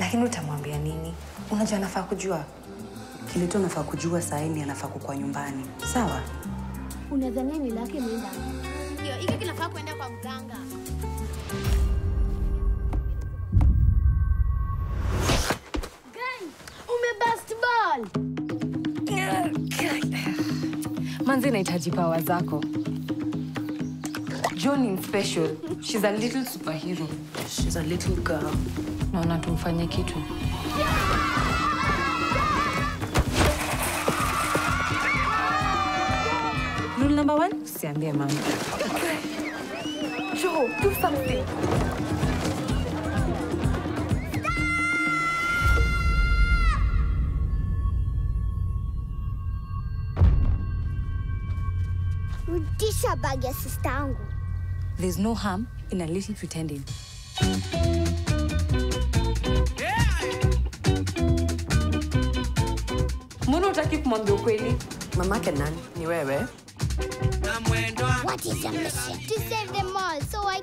Lakini utamwambia nini? Unajua anafaa kujua. Kile tu anafaa kujua saa hii ni anafaa kukuwa nyumbani. Sawa? Unadhania ni lake imeenda? Ndio, hiki kinafaa kwenda kwa mganga. Umebust ball. Manzi inahitaji pawa zako. John in special. She's a little superhero. She's a little girl. Naona tumfanye kitu. Rule number one, usiambie mama. Joe, do something. Rudisha bag ya sista yangu. There's no harm in a little pretending. Mbona utaki kumwambia ukweli? Mamake nani? Ni wewe? What is your mission? To save them all, so I